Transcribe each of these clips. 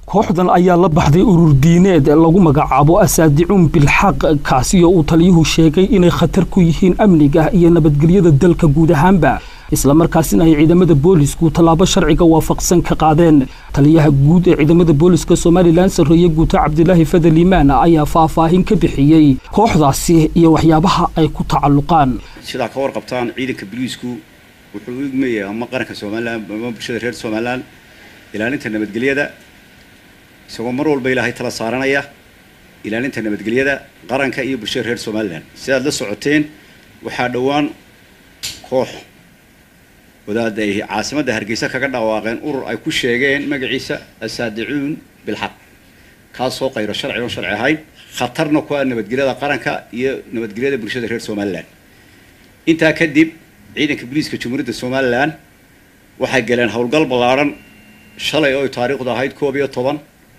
kooxdan ayaa la baxday urur diineed lagu magacaabo asaadicuun bilxaq kaasi oo uu taliyuhu sheegay inay khatar ku yihiin amniga iyo nabadgelyada dalka guud ahaanba islamarkaasina ay ciidamada boolisku tallaabo sharciga waafaqsan ka qaadeen taliyaha guud ee ciidamada booliska somalilan sarreeye guuta cabdilaahi fadel imaan ayaa faahfaahin ka bixiyey kooxdaasi iyo waxyaabaha ay ku tacalluqaan sidaa ka warqabtaan ciidanka boliisku wuxuu u igmayay ama qaranka somalilan ama bulshada reer somalilan ilaalinta nabadgelyada isagoo mar walba ilaahay tala saaranaya ilaalinta nabadgelyada qaranka iyo bulshada reer somalilan sidaad la socoteen waxaa dhowaan koox wadaada ay caasimadda hargeysa kaga dhawaaqeen urur ay ku sheegeen magaciisa asaadicuun bilxaq kaasoo qayro sharci oon sharci ahayn khatarna ku ah nabadgelyada qaranka iyo nabadgelyada bulshada reer somalilan intaa kadib ciidanka booliiska jamhuuriyadda somalilan waxay galeen howlgal ballaadhan shalay oo ay taariikhdu ahayd koob iyo toban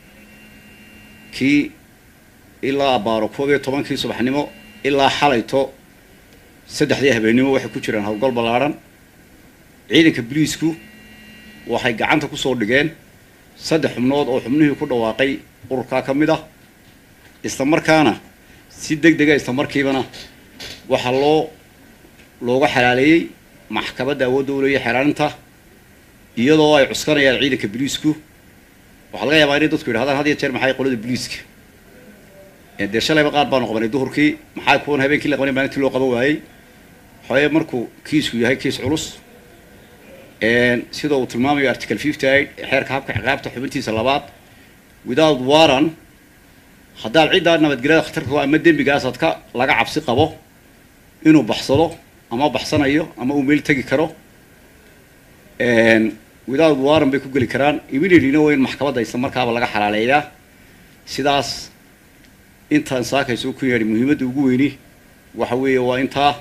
kii ilaa abaaro koob iyo tobankii subaxnimo ilaa xalayto saddexdii habeennimo waxay ku jiraan howlgal ballaadhan ciidanka boliisku waxay gacanta kusoo dhigeen saddex xubnood oo xubnihii ku dhawaaqay ururkaa ka mid ah isla markaana si deg dega isla markiibana waxaa loo looga xalaaleeyey maxkamadda awoodda u leeya xeraarinta iyadoo ay cuskanayaan ciidanka boliisku waxaa laga yaabaa inay dadku yidhahdaan had iyo jeer maxay qolada boliiska dee shalayba qaar baanu qabanay duhurkii maxaa kuwan habeenkii la qabanay maalintii loo qaban waayey waxaweye markuu kiisku yahay kiis culus sida uu tilmaamayo article fifty eight xeerka habka ciqaabta xubintiisa labaad without warran haddaad ciddaa nabadgelyada khatarka ama dembigaasaad ka laga cabsi qabo inuu baxsado ama baxsanayo ama uu meel tegi karo without warran bay ku geli karaan immediatelyna waa in maxkamadda isla markaaba laga xalaaleeyaa sidaas intaan saakayso ku yeedhay muhiimadda ugu weyni waxa weeye waa intaa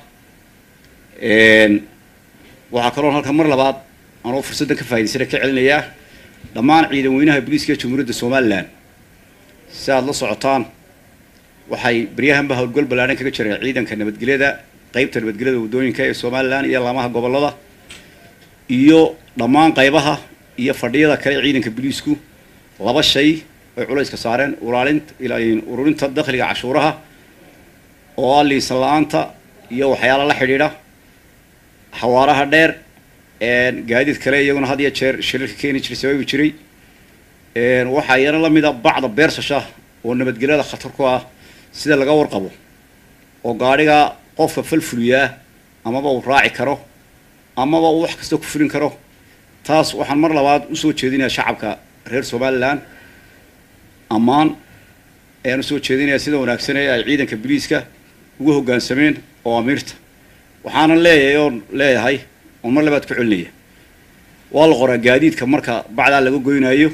waxaa kaloo halkan mar labaad anoo fursaddan ka faa'idaysana ka celinayaa dhammaan ciidan weynaha booliiska jamhuuriyadda somalilan si aad la socotaan waxay baryahanba howlgal ballaadhan kaga jireen ciidanka nabadgelyada qeybta nabadgelyada waddooyinka ee somalilan iyo laamaha gobollada iyo dhammaan qaybaha iyo fadhiyada kale ciidanka booliisku laba shay ay culayska saareen ulaalinta ururinta dakhliga cashuuraha oo ah liisan la-aanta iyo waxyaala la xidhiidha xawaaraha dheer gaadiid kale iyaguna had iyo jeer shirarka keeni jiray sababi jiray waxaa iyana la mida bacda beersasha oo nabadgelyada khatar ku ah sida laga warqabo oo gaadhiga qofka falfuliyaa amaba uu raaci karo amaba uu wax kasta ku fulin karo taas waxaan mar labaad usoo jeedinayaa shacabka reer somalilan ammaan ayaan usoo jeedinayaa sida wanaagsanee ay ciidanka boliiska ugu hoggaansameen oo amiirta waxaanan leeyahay oon leeyahay oon mar labaad ku celinaya waa la qoraa gaadiidka marka bacdaa laga goynaayo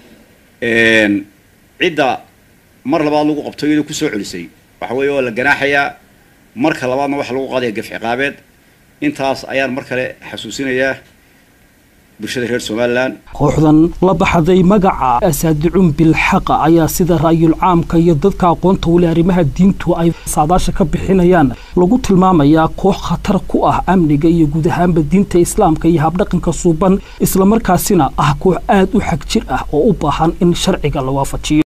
cidda mar labaad lagu qabto iyadoo kusoo celisay waxa weeye waa la ganaaxayaa marka labaadna waxa lagu qaadaya gaf ciqaabeed intaas ayaan mar kale xasuusinayaa bulshada reer somalilan kooxdan la baxday magaca asaadicuun bilxaqa ayaa sida ra'yul caamka iyo dadka aqoonta weli arrimaha diintu ay saadaasha ka bixinayaan lagu tilmaamayaa koox khatar ku ah amniga iyo guud ahaanba diinta islaamka iyo habdhaqanka suuban islamarkaasina ah koox aad u xag jir ah oo u baahan in sharciga la waafajiyo